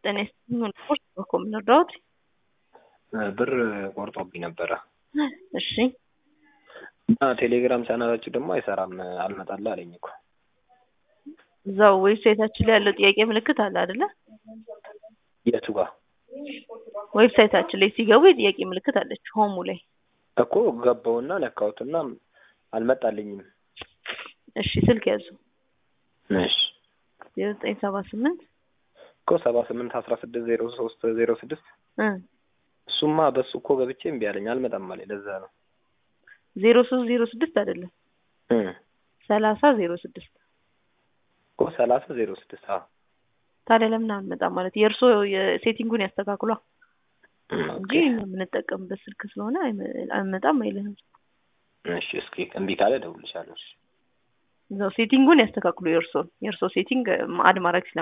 ጤና ይስጥልኝ። ቁርስ እኮ የምንረዳዎት? ብር ቆርጦብኝ ነበረ እሺ እና ቴሌግራም ቻናላችሁ ደግሞ አይሰራም አልመጣልህ አለኝ እኮ። እዛው ዌብሳይታችን ላይ ያለው ጥያቄ ምልክት አለ አይደለ? የቱ ጋር ዌብሳይታችን ላይ ሲገቡ የጥያቄ ምልክት አለች ሆሙ ላይ። እኮ ገባውና ነካሁትና አልመጣልኝም። እሺ ስልክ ያዙ እሺ ዜሮ ዘጠኝ ሰባ ስምንት እኮ ሰባ ስምንት አስራ ስድስት ዜሮ ሶስት ዜሮ ስድስት እ እሱማ በሱ እኮ ገብቼ እምቢ አለኝ አልመጣም አለኝ። ለዛ ነው ዜሮ ሶስት ዜሮ ስድስት አይደለም እ ሰላሳ ዜሮ ስድስት እኮ ሰላሳ ዜሮ ስድስት አዎ ታዲያ ለምን አልመጣም ማለት የእርሶ የሴቲንጉን ያስተካክሏ እንጂ ኦኬ። እኛ የምንጠቀምበት ስልክ ስለሆነ አይመ- አልመጣም አይልህም። እሺ እስኪ እምቢ ካለ እደውልልሻለሁ። እሺ እዛው ሴቲንጉን ያስተካክሉ የእርሶን የእርሶ ሴቲንግ አድ ማድረግ ስለ